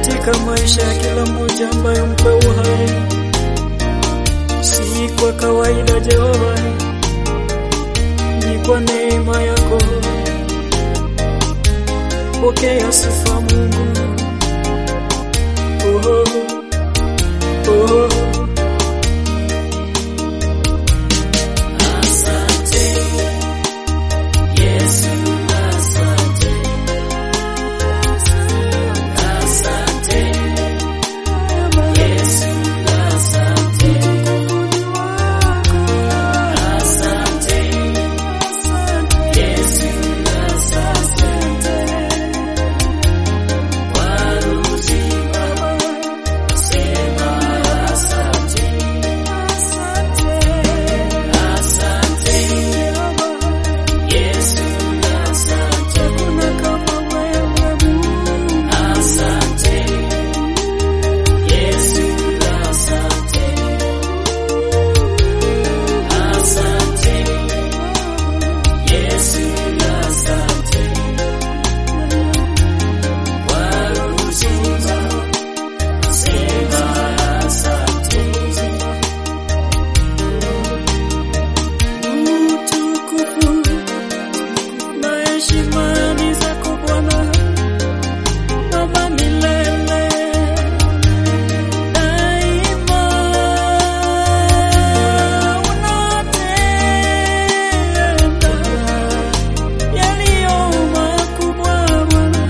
katika maisha ya kila mmoja ambaye mpe uhai, si kwa kawaida Jehova, ni kwa neema yako. Pokea sifa Mungu. Oh, oh. Asante Yesu, asante, asante Yesu, asante, asante Yesu, asante kwa uzima, sema asante, asante Yesu, asante, hakuna kama wewe Mungu, asante Yesu, asante, asante Yesu, asante kwa uzima, sema asante. Utukufu na heshima ni zako Bwana, Baba milele daima. Unatenda yaliyo makubwa Bwana.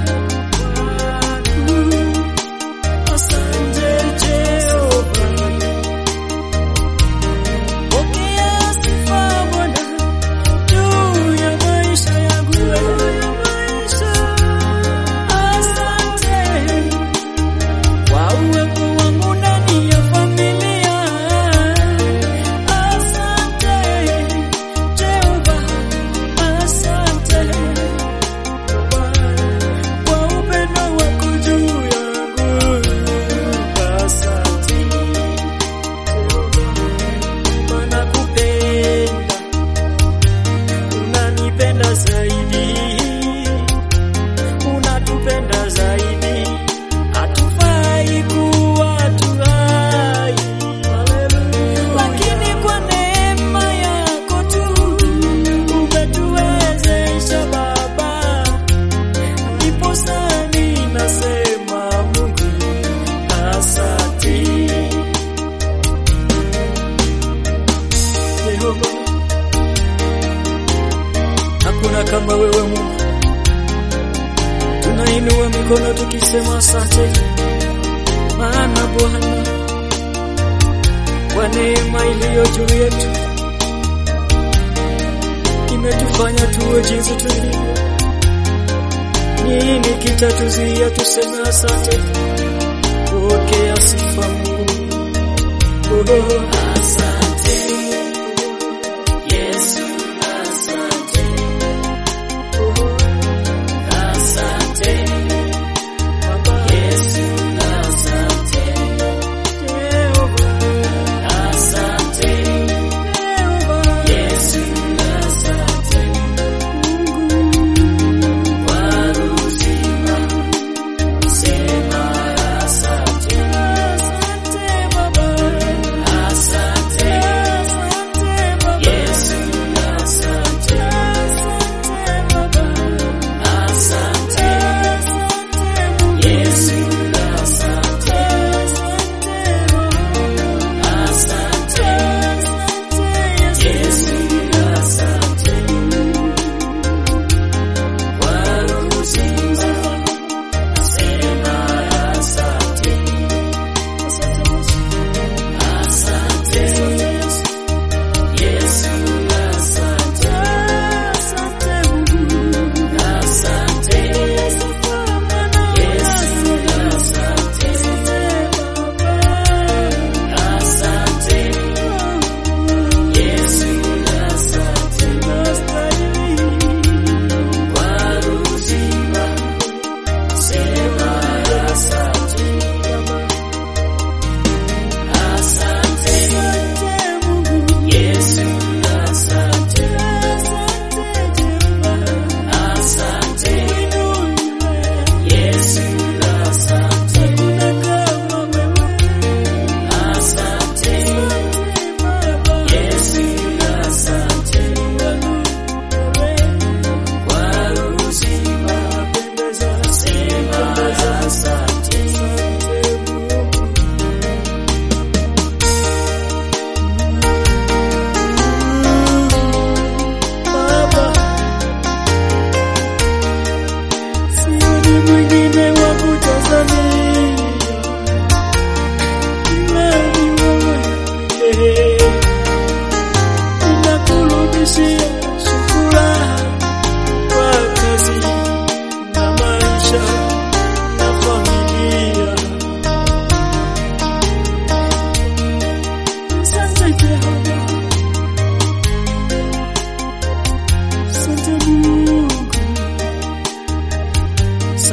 Asante Jehova. Pokea sifa Bwana juu ya maisha yangu wewe. Asante kwa uwepo wangu ndani ya familia. Asante Jehova, asante kwa upendo wako juu yangu. Asante Jehova, nakupenda, unanipenda zaidi, unatupenda zaidi, hatufai kuwa tuhai, lakini kwa neema yako tu umetuwezesha Baba, ndiposa ninasema Mungu asante. Yehova, hakuna kama wewe Mungu. Tunainua mikono tukisema asante, maana Bwana, kwa neema iliyo juu yetu imetufanya tuwe jinsi tulivyo. Nini kitatuzuia tuseme asante? Pokea sifa Mungu. Oh, Asante Yesu, asante, asante Yesu, asante, asante Yesu, asante kwa uzima, sema asante, asante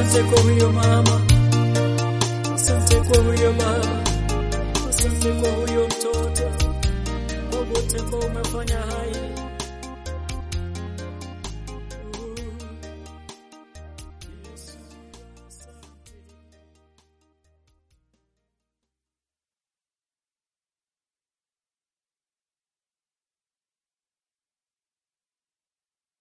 Asante kwa huyo mama, asante kwa huyo baba, asante kwa huyo mtoto, kwa wote ambao umefanya hai